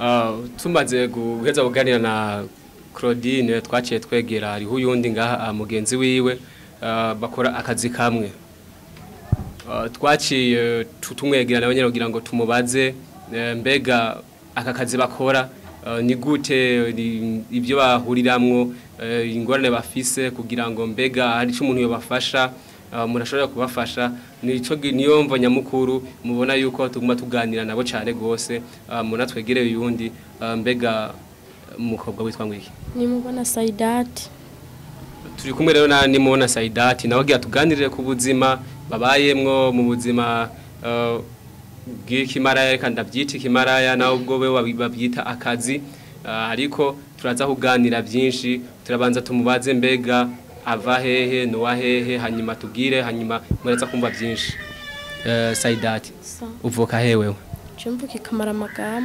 Ah, tumaze guheza kuganira na Claudine twaciye twegera hariho uyundi ngaha ah, mugenzi wiwe ah, bakora akazi kamwe Ah, twaciye tu- tumwegera nawe nyine kugira ngo tumubaze eh, mbega aka kazi bakora ah, ni gute ni- ibyo bahuriramwo eh, ingorane bafise kugira ngo mbega hari icyo umuntu yobafasha ah, umuntu ashobora kubafasha nico gi- niyo mvo nyamukuru mubona yuko tuguma tuganira nabo cyane gose ah, muna twegereye uyundi ah, mbega umukobwa witwa ngwiki nimubona sayidati turi kumwe rero na nimona Saidati nawe agira tuganirire ku buzima babayemwo mu buzima uh, bw'ikimaraya reka ndabyita ikimaraya nawe ubwo we wabi- babyita akazi uh, ariko turaza kuganira byinshi turabanza tumubaze mbega ava hehe nuwa hehe hanyuma tubwire hanyuma muraza kumva byinshi uh, Saidati uvuka hewe jumva kikamara amagambo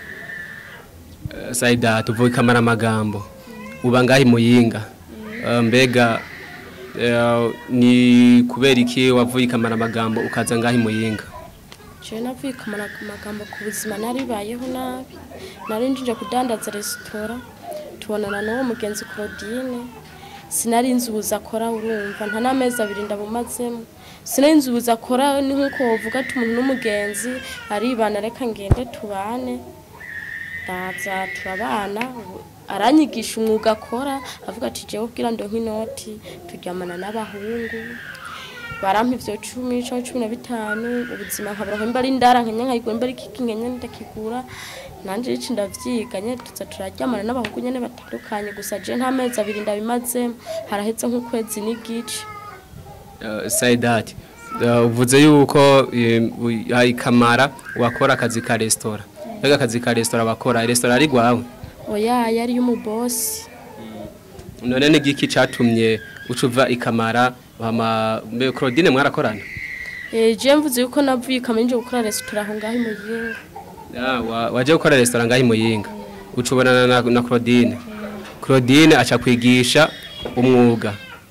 uh, Saidati uvuka ikamara amagambo uba ngahi muyinga uh, mbega uh, ni kubera iki wavuye ikamara amagambo ukaza ngahi muyinga jewe navuye kamara amagambo ku buzima naribayeho nabi nari njije kudandaza resitora tubonana n'uwo mugenzi Claudine sinari nzi ubuzi akora urumva nta n'amezi abiri ndabumazemo sinari nzi ubuzi akora ni nk'uko wovuga ati umuntu n'umugenzi aribana reka ngende tubane ndaza turabana ubu aranyigisha umwuga akora avuga ati jewe ubwira ndo nk'inoti turyamana n'abahungu barampa ivyo cumi canke cumi na bitanu ubuzima nkabura nkemba ari ndara nkenya nkayigura mba ari kiki nkenya ndakigura nanje ici ndavyiga nyene tuza turaryamana n'abahungu nyene batandukanye gusa je nta mezi abiri ndabimazemo haraheze nk'ukwezi n'igice uh, Saidati uh, uvuze yuko uh, ikamara wakora akazi ka restaurant mbega akazi ka restaurant bakora restaurant ari gwawe oya yari y'umubosi none ni giki catumye ucuva ikamara hama mbe Claudine mwarakorana Eh, je mvuze yuko navuye ikamara nje gukora resitora aho ngaho imuyinga Ah, wa- waje gukora restaurant ngahi muyinga ucubonana na, na Claudine Claudine aca kwigisha umwuga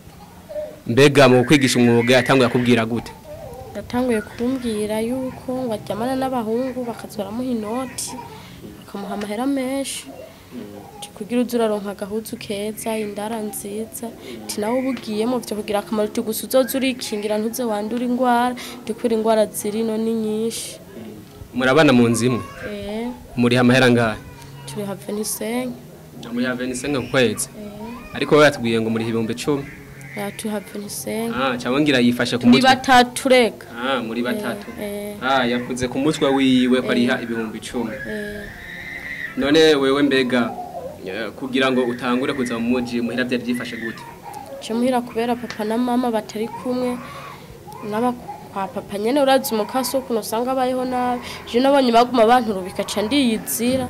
mbega mu kwigisha umwuga yatanguye akubwira gute yatanguye kumbwira yuko ngo aryamana n'abahungu bakaza baramuha inoti bakamuha amahera menshi Ati, kugira uze uraronka agahuzu keza indara nziza ti nawe uba ugiyemo vyo kugira akamaro ti gusa uzoza urikingira ntuze wandura ingwara ndikubera ingwara zirino ni nyinshi murabana mu nzu imwe eh muri amahera ngahe turi have nisenke muri have nisenga ku kwezi ariko wowe yatubwiye ngo muri ibihumbi icumi ya turi have nisenke ah cyangwa ngira yifashe ku turi mutwe batatu reka ah muri batatu eh ah yakuze ku mutwe wiwe ko ariha ibihumbi icumi eh none wewe mbega eh, kugira ngo utangure kuza mu muji muhira byari byifashe gute je muhira kubera papa na mama batari kumwe n'aba kwa papa nyene urazi umukasi ukuntu usanga abayeho nabi je nabonye baguma banturubika ca ndiyizira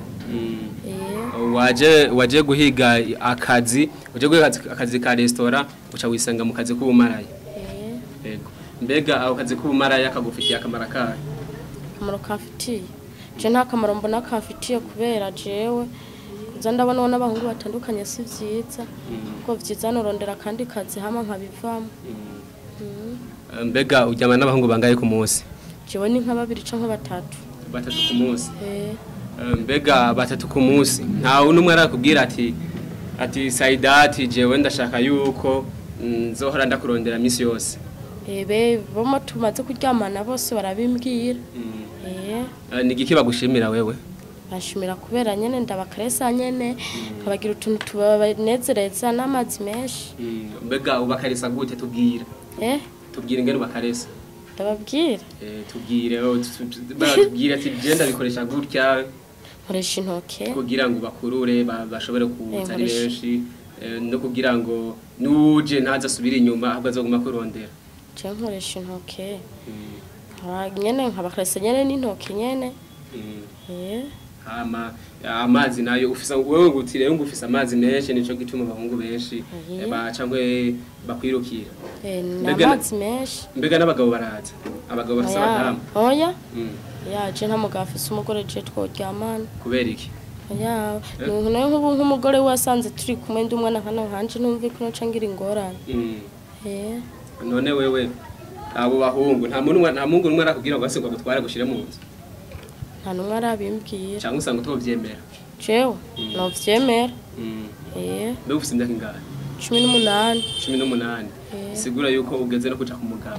eh waje waje guhiga akazi uje guhiga akazi- akazi ka restaurant uca wisanga mu kazi k'ubumaraya eh yego mbega ako kazi k'ubumaraya kagufitiye akamaro kahe akamaro kamfitiye je nta kamaro mbona kamfitiye kubera jewe kuza ndabona n'abahungu batandukanye si vyiza kuko vyiza norondera akandi kazi hama nkabivamo Mm. Eh, mbega uryama n'abahungu bangaye ku munsi jewe ni nka babiri canke batatu batatu ku munsi eh Eh, mbega batatu ku munsi ntawe n'umwe arakubwira ati ati Saidati jewe ndashaka yuko mm, nzohora ndakurondera misi yose ebe bomo tumaze kuryamana bose barabimbwira eh Eh, ni igiki bagushimira wewe bashimira kubera nyene ndabakaresa nyene kabagira utuntu tubanezereza n'amazi menshi mbega ubakarisa gute tubwira eh tubwire ingene ubakaresa ndababwira Eh, tubwire oh, tu- tu- batubwire ati je ndabikoresha gutya nkoresha intoke kugira ngo bakurure ba- bashobore kuza ari nkoresha- benshi eh, no kugira ngo nuje ntaza asubira inyuma ahubwo azoguma kurondera je nkoresha intoke Nkaba nyene nkabakaresa nyene n'intoke nyene eh hama amazi nayo ufisa wewe nguti rero ngufisa amazi menshi nico gituma abahungu benshi Mhm. eh, ba cangwe bakwirukira eh Mbega- n'amazi menshi mbega n'abagabo baraza abagabo bafise oya abadamu oya Mm, ya je nta mugabo afise umugore je tworyamana kubera iki oya ni nayo nk'ubu nk'umugore we wasanze turi kumwe ndi umwana nkana nkanje numve ko noca ngira ingorane Mm. eh none wewe abo bahungu nta muntu nta mungu numwe arakubwira ngo ase ngo agutware gushire mu nzu nta numwe arabimbwira cyangwa usanga utovyemera jewe novyemera Mm. eh mbega ufite imyaka ingahe cumi n'umunani cumi n'umunani Eh. sigura yuko ugeze no kuja ku mugabo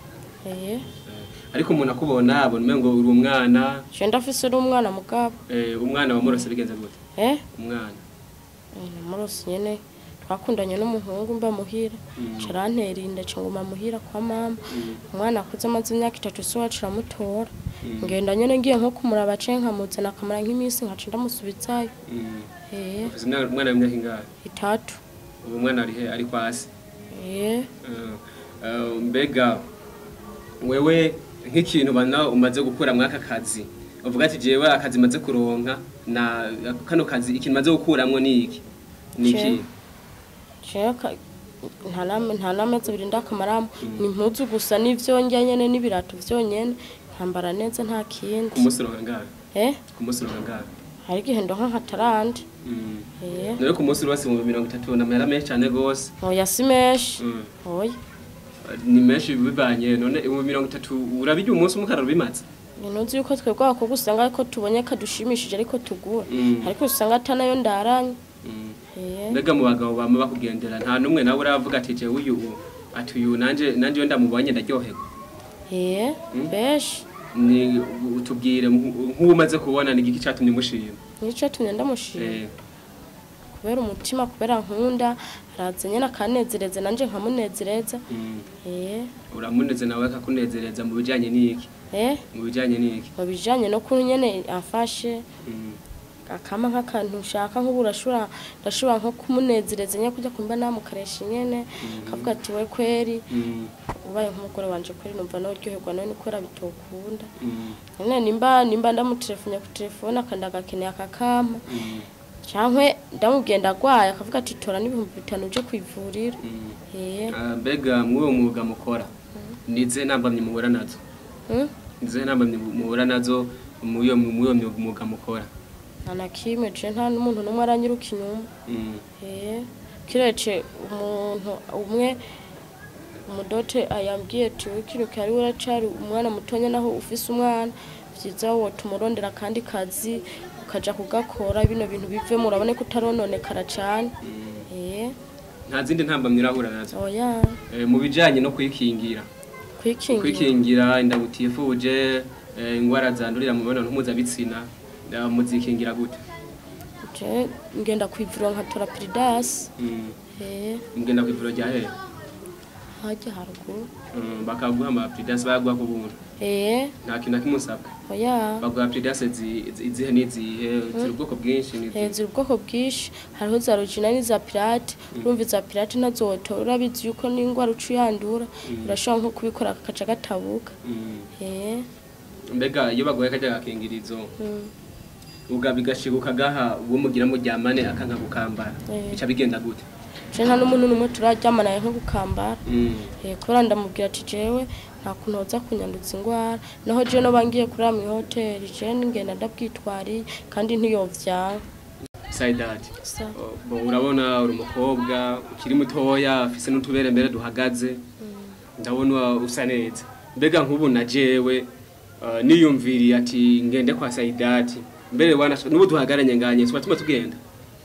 eh Eh, ariko umuntu akubona abona umengo uri umwana je ndafise uri umwana mugabo eh, umwana wamurose bigenze gute eh umwana Eh, namurose nyene twakundanye n'umuhungu mba muhira Mm. carantera inda canguma muhira kwa mama Mm. umwana akuze amaze imyaka itatu so wacu aramutora Mm. ngenda nyene ngiye nko kumuraba ce nkamuzana akamara nk'iminsi nkaca ndamusubizayo Mm. eh ufite umwana umwana w'imyaka ingahe itatu ubu umwana ari he ari kwasi eh Eh, eh, mbega wewe nk'ikintu bana umaze gukura mwaka kazi uvuga ati jewe akazi maze kuronka na kano kazi ikintu maze gukuramwo ni iki ni iki Je- jewe ka- nta nama- nta n'amezi abiri ndakamaramo ni impuzu gusa n'ivyongya nyene n'ibirato vyonyene nkambara neza nta kindi ku munsi uronka ngahe eh ku munsi uronka ngahe hari igihe ndonka nka tarande Mm. eh rero ku munsi urose mu mirongo itatu na mahera menshi cyane gose oya si menshi Mm. oya ni menshi bibanye none mu mirongo itatu urabirya umunsi umwe ukarara ubimaze ntuzi yuko twebwe abakobwa usanga ariko tubonye kadushimishije ariko tugura Mm. ariko usanga atanayo ndaranye Mm. eh mbega mu bagabo bama bakugendera nta n'umwe nawe uravuga ati jewe uyu ati uyu nanje nanje iyo ndamubonye ndaryoherwa eh Mm. beshi ni utubwire nk'uwo umaze kubona ni igiki cyatumye umushima nico tumye ndamushima Eh, kubera umutima kubera nkunda araza nyene akanezereza nanje nkamunezereza mm, eh uramuneze nawe akakunezereza mu bijyanye n'iki eh mu bijyanye n'iki mu bijanye no kuri nyene afashe Mm, akama nk'akantu ushaka nk'ubu urashobora ndashobora nko kumunezereza nyine kujya kumva namukaresha nyene akavuga ati we kweri mm, ubaye nk'umugore wanje kweri numva noryoherwa nawe ni kubera bitokunda mm, nyine nimba nimba ndamutelefone ku telefone akanda agakeneye akakampa mm, cankwe ndamubwiye ndagwaye akavuga ati tora n'ibihumbi bitanu uje kwivurira mm. eh Ah, mbega mw'uwo mwuga mukora ni izihe ntambamyi muhura nazo hmm? ni izihe ntambamyi muhura nazo mw'uwo mw'uwo mwuga mukora nta na kimwe je nta n'umuntu n'umwe aranyiruka inyuma Mm, Eh, kirece umuntu umwe umudote ayambwiye ati wikiruke ari uracari umwana mutonya naho ufise umwana vyiza wo tumurondera kandi kazi ukaja kugakora bino bintu bivemo urabone ko utarononekara cane mm. eh nta zindi ntambamyi urahura nazo oya Eh, mu bijyanye no kwikingira kwikingira kwikingira inda butifuje eh, ingwara zandurira mu mibonano mpuzabitsina eh, muzikingira gute je ngenda kwivuriro nkatora piridasi Mm, eh mugenda ku ivuriro rya hehe hajya haruguru Mm, bakaguha amapridase bayaguha ku buntu eh nta kintu na kimwe usabwa oya baguha pridase izihe n'izihe ziri ubwoko bwinshi n'izihe hejuru ubwoko bwinshi hariho za rugina n'iza pirate urumva iza pirate nazoto urabizi yuko n'ingwara uca uyandura urashobora nko kubikora kakaca gatabuka Mm, eh mbega iyo baguhaye kajya gakingirizo mm. ubwa bigashiguka gaha uwo mugira muryamane akanka gukambara Eh. bica bigenda gute je nta n'umuntu n'umwe turaryamanaye nko gukambara Mm, eh kubera ndamubwira ati jewe nta kuntu hoza kunyandutsa ingwara naho je no bangiye kurara mw'ihoteli je ngenda ndabwitwariye kandi ntiyovyanga saidati Sa- Oh, bo urabona uri umukobwa ukiri mutoya afise n'utubere mbere duhagaze ndabona usa neza mbega nk'ubu na jewe uh, niyumviriye ati ngende kwa saidati mbere wana n'ubu duhagaranye nganye tuba tuma tugenda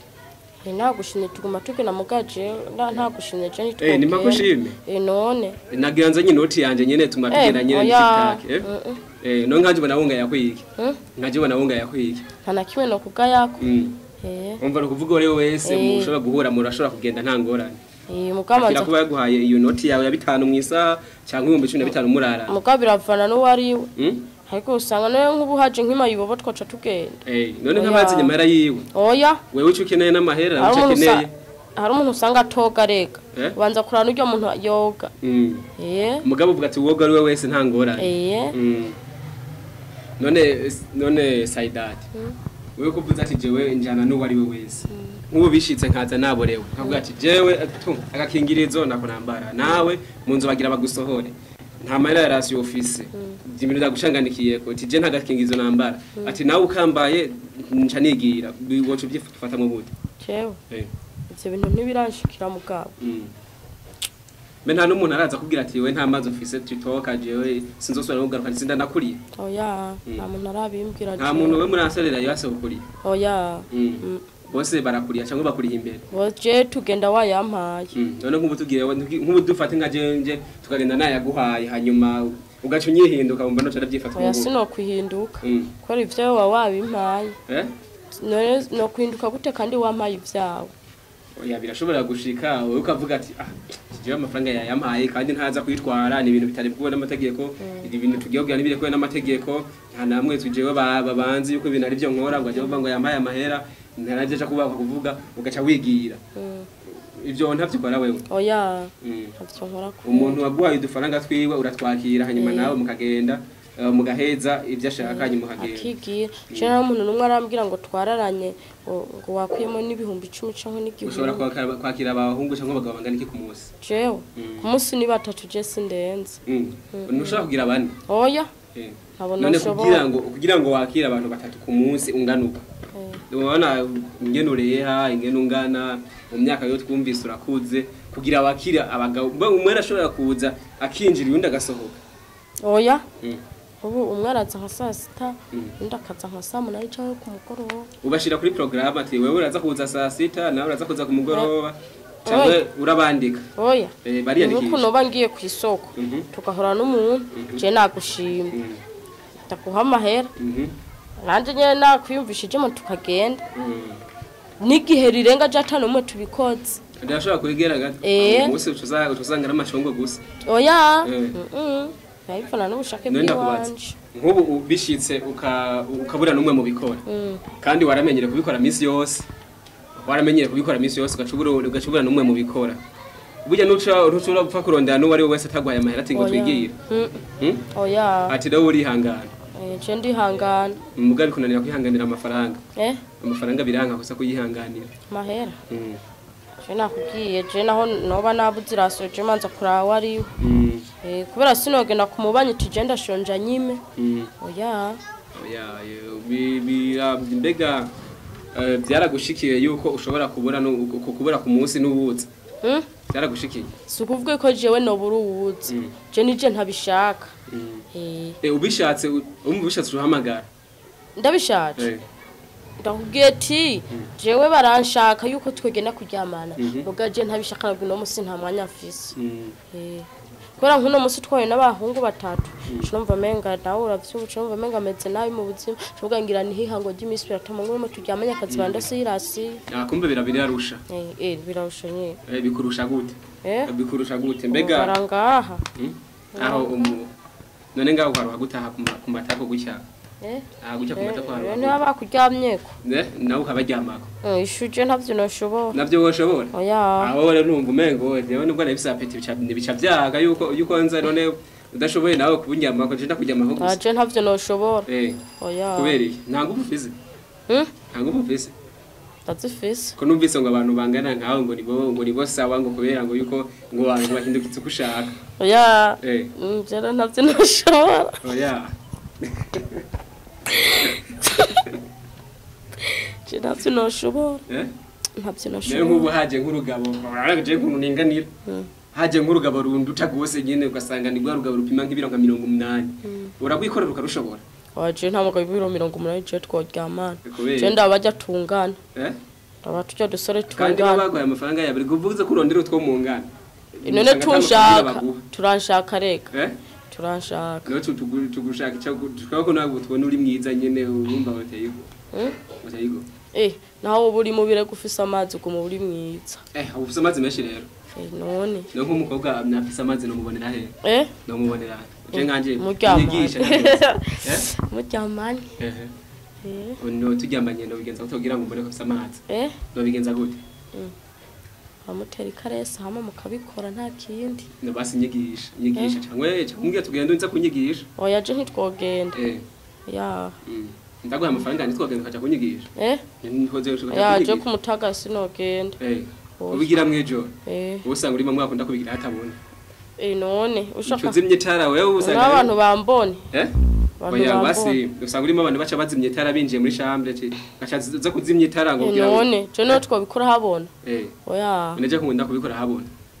eh nagushimye tuguma tugena mugaje ntagushimye je eh nitwogenda nimba kushime eh none nagira nzanye inoti yanje nyene tuma Eh, tugenda nyene oya. n'ikitake eh Mm, mm. eh no nkanje ubona wunga yakwiki Hmm? nkaje ubona wunga yakwiki nta na kimwe no kubwa yako mm eh umva nukuvuga uri wese Eh. mushobora guhura murashobora kugenda nta ngorane eh akira mukamanza kuba yaguhaye iyo noti yawe ya bitanu mu isaha cyangwa ibihumbi cumi na bitanu murara muga biravana n'uwariwe Mm? ariko usanga nayo nk'ubu haje nk'imayibobo twaca tugenda Eh, none Oya. nk'abazi nyamara yiwe oya wewe uco ukeneye n'amahera hari uco umuntu usa- akeneye hari umuntu usanga atoga rega Eh? ubanza kurana n'uryo muntu yoga Mm. eh umugabo uvuga ati woga ari we wese nta ngorane eh Mm. none none saidati wewe kuvuze ati jewe njana n'uwo ari we wese nk'ubu bishitse nkaza naborewe nkavuga ati jewe tu agakingirizo nako nambara nawe mu nzu bagira bagusohore nta mahera ya rasiyo ofise ibintu ndagushanganikiye ko ati je nta gakingirizo nambara ati nawe ukambaye nca nigira woca ubyifata mu bute jewe Eh. ivyo bintu ntibiranshikira mugabo Mm. mbe nta n'umuntu araza kubwira ati we nta mazi ufise tutoka jewe sinzosubira kugaruka nsinda nakuriye oya nta muntu arabimbwira nta jewe. muntu we muri asorera yose ukuriye oya Mm. Mm. bose barakuriye cyangwa bakuriye imbere je tugenda wayampaye Mm. none nk'ubu tugiye nk'ubu dufate nka jenje tukagenda nayaguhaye hanyuma ugaca unyihinduka wumva noca ndabyifata oya nk'ubu. sinokwihinduka Mm. kubera ivyo wa wabimpaye Eh? none nokwihinduka gute kandi wampaye ivyawe oya birashobora gushika wowe ukavuga ati ah jewe amafaranga yayampaye kandi ntaza kwitwara ni ibintu bitari bwo n'amategeko ibi bintu tugiye kugira n'ibiri kubera n'amategeko nta namwe tujewe ba- babanzi yuko ibintu ari byo nkora ngo ajye kuvuga ngo yampaye amahera ntaraje aca kuba kuvuga ugaca wigira Mm. ibyo ntavyo ukora wewe oya Mm. ntavyo nkora ku umuntu waguhaye udufaranga twiwe uratwakira hanyuma nawe mukagenda eh, mugaheza ibyo ashaka hanyuma ukagenda akigira je nta muntu n'umwe arambwira ngo twararanye ngo ngo wakuyemo n'ibihumbi icumi canke ushobora n'igihumbi kwakira kwakira abahungu cyangwa abagabo bangana iki ku munsi jewe ku munsi ni batatu je sindenze Mm. ntushobora kugira bane oya Eh. ntabona none nshobora. kugira ngo kugira ngo wakire abantu batatu ku munsi unganuka Eh. ubona ingene ureha ingene ungana mu myaka yo twumvise urakuze kugira wakire abagabo mbe umwe arashobora kuza akinjira undi agasohoka oya Mm. ubu umwe araza nka saa sita Mm. undi akaza nka saa munani canke ku mugoroba ubashira kuri porogaramu ati wewe uraza kuza saa sita nawe uraza kuza ku mugoroba cyangwa urabandika oya Eh, nuko bariyandikisha noba ngiye ku isoko Mhm. tugahora n'umuntu je nagushima Mm. ndaguha amahera Mhm. nanje nyene nakwiyumvishijemo tukagenda Mm. n'igihe rirenga je ata n'umwe tubikoze ndashobora kubigera gato Eh. umunsi uca usanga ari amacungo gusa oya Eh. Mm-mm. ndabivana n'ubushake none ndakubaza bw'iwanje nk'ubu u- bishitse uka- ukabura n'umwe mu bikora Mm. kandi waramenyere kubikora minsi yose waramenyere kubikora minsi yose ugacubura ugacubura n'umwe mu bikora burya nuca ntushobora gupfa kurondera n'uwo ari we wese atagwaye amahera ati ngo Oya. twigire Mm. Hmm? oya ati nawe urihangana Eh, je ndihangana muga bikunanira kwihanganira amafaranga eh amafaranga biranka gusa kuyihanganira mahera Mm. je nakubwiye je naho noba nabuze irasiyo je manza kuraba ariwe Mm. Eh, kubera sinogenda ku mubanyi tuje ndashonja nyime Mm. oya Oya, yo, bi- bira- mbega eh, byaragushikiye yuko ushobora kubura nu- ku- kubura ku munsi n'ubuzi Mm? byaragushikiye si ukuvuga ko jewe nobura uwuzi Mm. je nije ntabishaka Mm. Eh, Eh, ubishatse u- umva ubishatse uhamagara ndabishaje Eh. ndakubwiye ati jewe baranshaka yuko twegenda kuryamana Mhm. muga je ntabishaka nabwo uno musi nta mwanya mfise Mm. Eh, kubera nk'uno musi twahuye n'abahungu batatu numva menga nawe uravyuba numva menga ameze nabi mu buzima cuvuga ngira ni hihango ry'iminsi biratuma ngo turyamanye akazi bandasirasi Ah, kumbe birabirarusha eh eh birarusha nyine Eh, bikurusha gute eh bikurusha gute mbega barangaha Mm? aho umu none ngaho uharuha gutaha ku ma- ku matako gutya eh aha gutya ku matako rero haruha niba bakuryamyeko Eh, nawe ukabaryamako Eh, ishuje ntavyo noshobora navyo woshobora oya aho rero numva umengo jewe nubwo nabifise apeti bica bica vyaga yuko yuko nza none udashoboye nawe kuburyamako je ndakuryamako gusa aje ntavyo noshobora eh oya kubera iki nta nguvu ufise Hmm? nta nguvu ufise ndazifise ko numvise ngo abantu bangana nkawe ngo nibo ngo nibo sawa ngo kubera ngo yuko ngo abantu bahindukitse uko ushaka oya eh Mm, rero ntavyo noshobora oya je ntavyo noshobora eh ntavyo rero noshobora nk'ubu haje nk'urugabo je nk'umuntu ninganira Mm. haje nk'urugabo runduta rwose nyene ugasanga ni rwa rugabo rupima nk'ibiro nka mirongo umunani uragwikorera ukarushobora waje nta mugabo ibiro mirongo umunani je tworyamana kubera je ndaba bajya tungana eh ndaba tujya dusore kandi baba tungana baguhaye amafaranga yawe kuvuze ko urondera utwo mu ngana none Usanga ata mafaranga tunshaka baguha. turanshaka rega eh turanshaka niho tu- tugu- tugushaka icyo tukaba ko nawe tubona uri mwiza nyene urumva bateye igo Mm? bateye igo eh naho uba uri mubire gufise amazi uguma uri mwiza eh uba ufise amazi menshi rero eh none niyo nk'umukobwa afise amazi nomubonera he eh nomubonera he je nkanje muryamanye nyigisha eh muryamanye ehe eh no turyamanye no bigenza gute kugira ngo mbone ko afise amazi eh no bigenza gute amutera ikaresa hama mukabikora nta kindi no basi nyigisha nyigisha cyangwa cyangwa mbwira tugenda nza kunyigisha oya je ntitwogenda eh ya mm. ndaguha amafaranga ntitwagenda ukaja kunyigisha eh ntihoze ukaja ya je kunyigisha kumutaga sinogenda eh Oya. ubigira mwijoro eh usanga urimo mwaka unda kubigira hatabona eh none ushaka uzimye itara wewe usanga n'abantu bambone eh abantu oya bambone basi usanga urimo abantu baca bazimye itara binjiye muri chambre ati gacha zo kuzimya itara ngo Eh, kugira ngo- none je niho twabikora habona eh oya neje nkunda kubikora habona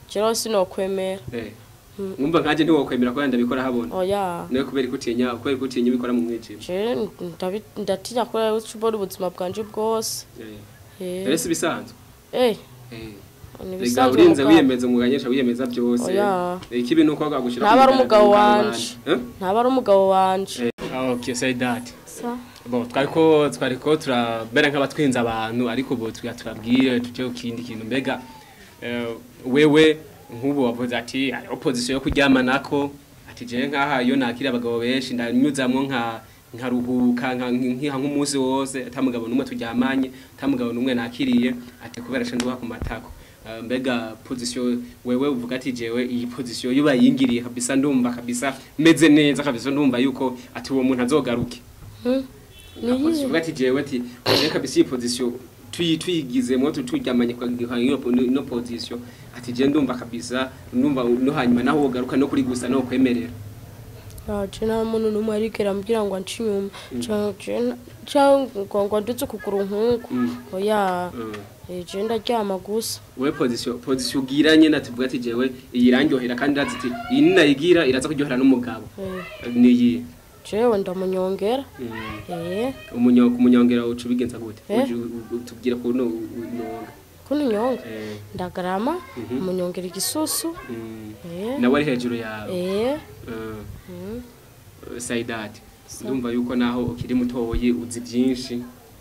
jewe sinokwemera eh mwumva nkaje ntiwokwemera ko ndabikora habona oya nawe kubera ko utinya kubera ko utinya bikora mu mwijima jewe ndabi- ndatinya kubera uca ubona ubuzima bwanje bwose eh Eh, rero si bisanzwe eh eh ni Rega ibisanzwe urinze mugabo. wiyemeza umuganyesha wiyemeza byose Oya. ikibi nuko agagushira Ntaba ari umugabo wanje. eh ntaba ari umugabo wanje Ah, okay say that Sa- Bon, twariko twariko turabera nk'abatwinza abantu ariko ubu tuya turabwire tuje ku kindi kintu mbega eh, wewe nk'ubu wavuze ati ari opposition yo kuryamanako ati je nkaha iyo nakira abagabo benshi ndanyuzamwo nka nkaruhuka nka nkiha nk'umunsi wose atamugabo numwe turyamanye atamugabo numwe nakiriye ati kubera sha nduha ku matako Eh, mbega position wewe uvuga ati jewe iyi position yo bayingiriye kabisa ndumva kabisa meze neza kabisa ndumva yuko ati uwo muntu azogaruke Hmm? Ni iyihe? uvuga ati jewe ati reka kabisa iyi position tuyi tuyigizemo tuturyamanye kwa iyo no position ati je ndumva kabisa ndumva no hanyuma naho wogaruka no kuri gusa no kwemerera Ah, je nta muntu n'umwe arigera ambwira ngo anci inyuma Ca- je- cyangwa ngo ndetse ukuguru nk'uku Mm. oya Mm. eh, je ndaryama gusa we position position ugiranye na tuvuga ati jewe iyi irandyohera kandi irazi ati iyi ninayigira iraza kuryohera n'umugabo Eh, niyi jewe ndamunyongera eh umunyo umunyongera uca ubigenza gute Eh? Uje u- u- tubwira ko no unonga kuno nyonga eh ndagarama Mhm. umunyongera igisusu mm. eh nawe ari hejuru yawe eh Eh. mm. sayidati Sa- ndumva yuko naho ukiri mutoyi uzi byinshi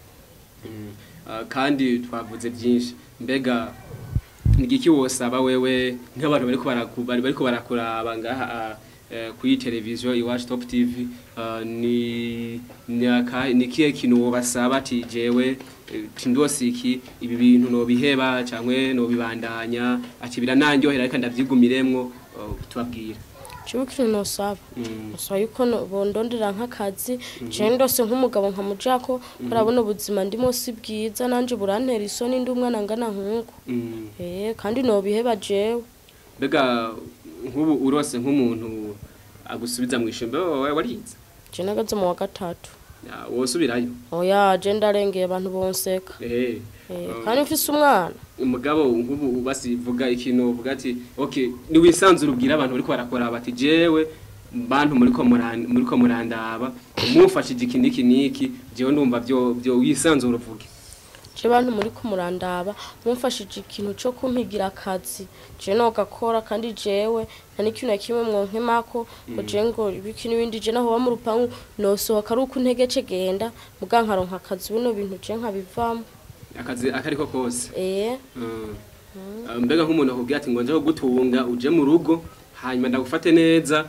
Mm. Ah, kandi twavuze byinshi mbega nigiki wosaba wewe nk'abantu bariko baraku- bari bariko barakuraba ngaha ah, eh, kuri televiziyo iwacu top tv ah, ni ni aka- ni kihe kintu wobasaba ati jewe eh, tindosi iki ibi bintu nobiheba cyangwa nobibandanya ati birananyohera ariko ndabyigumiremwo ah, tubabwira jewe ikintu nosaba Mm. nosaba yuko no- bondondera nk'akazi je ndose nk'umugabo nkamujako barabona ubuzima ndimo si bwiza nanje burantera isoni ndi umwana ngana nk'uko Mm. eh kandi nobiheba jewe mbega nk'ubu urose nk'umuntu agusubiza mu ishuri wowe warize je nagaze mu wa gatatu Ya, wosubirayo oya je ndarengeye abantu bonseka Eh, eh, um, kandi mfise umwana umugabo nk'ubu basivuga ikintu uvuga ati okay niwisanzure ubwira abantu bariko barakora bati jewe bantu muriko muran- muriko murandaba mumfashije iki niki niki jewe ndumva byo byo wisanzure uvuge je bantu muri kumurandaba mumfashije ikintu co kumpigira akazi je nogakora kandi jewe nta n'ikintu na kimwe mwonkemako ngo je ngo ibiki n'ibindi je naho ba mu rupangu nosohoka ari uko untegece genda muga nkaronka akazi bino bintu je nkabivamo akazi akariko kose eh Mm. Uh, mbega nk'umuntu akubwira ati ngo nje gutunga uje mu rugo hanyuma ndagufate neza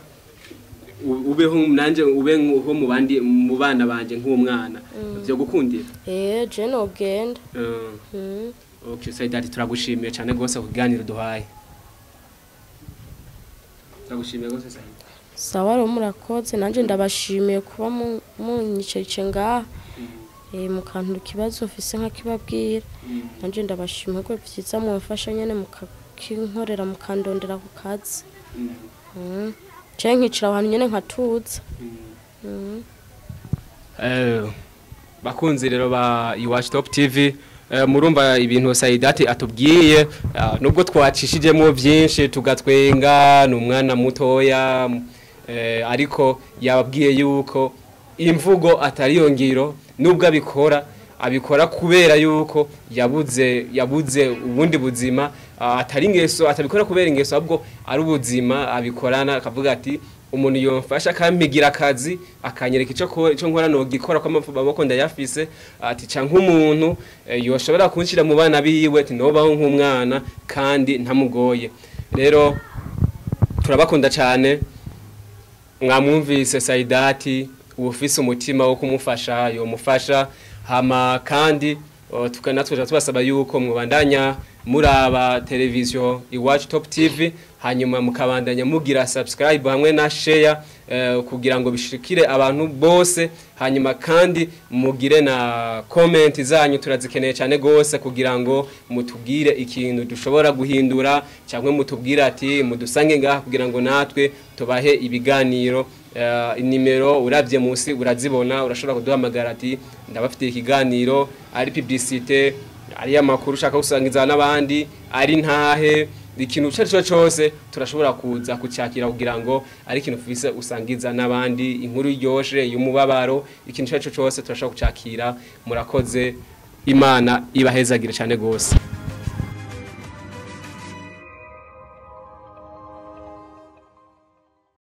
u- ubeho nanje ube nko mu bandi mu bana banje nk'umwana byo gukundira eh je nogenda Uh, mm. okay Saidati turagushimiye cyane gose ku kiganiro duhaye turagushimiye gose Saidati sawa rero murakoze nanje ndabashimiye kuba mu- munyiceje ngaha eh mukantura ikibazo mfise nkakibabwira nanje ndabashimiye ko vyiza mwamfasha nyene mukakinkorera mukandondera ku kazi Mm. je nkicara ahantu nyene nkatuza Mm. Eh, bakunzi rero ba iwacu top tv eh, murumva ibintu sayidati atubwiye ah, nubwo twacishijemo byinshi tugatwenga ni umwana mutoya eh, ariko yababwiye yuko imvugo atari yo ngiro nubwo abikora abikora kubera yuko yabuze yabuze ubundi buzima ah, atari ingeso atabikora kubera ingeso ahubwo ari ubuzima abikorana akavuga ati umuntu yomfasha akampigira akazi akanyereka ico ko- ico nkora nogikora ko amaboko ndayafise ati ca nk'umuntu eh, yoshobora kunshira mu bana biwe ati nobaho nk'umwana kandi ntamugoye rero turabakunda cyane mwamwumvise Saidati ufise umutima wo kumufasha yomufasha hama kandi o, tukana twaje tubasaba yuko mwubandanya muraba televiziyo iwacu top tv hanyuma mukabandanya mugira subscribe hamwe na share eh, kugira ngo bishikire abantu bose hanyuma kandi mugire na comment zanyu turazikeneye cyane gose kugira ngo mutubwire ikintu dushobora guhindura cyangwa mutubwire ati mudusange ngaha kugira ngo natwe tubahe ibiganiro uh, inimero urabye munsi urazibona urashobora kuduhamagara ati ndabafitiye ikiganiro ari publicité ari amakuru ushaka gusangiza n'abandi ari ntahe ikintu icyo ari cyo cyose turashobora kuza kucyakira kugira ngo ari ikintu ufise usangiza n'abandi inkuru iryoshe y'umubabaro ikintu icyo ari cyo cyose turashobora kucyakira murakoze imana ibahezagire cyane rwose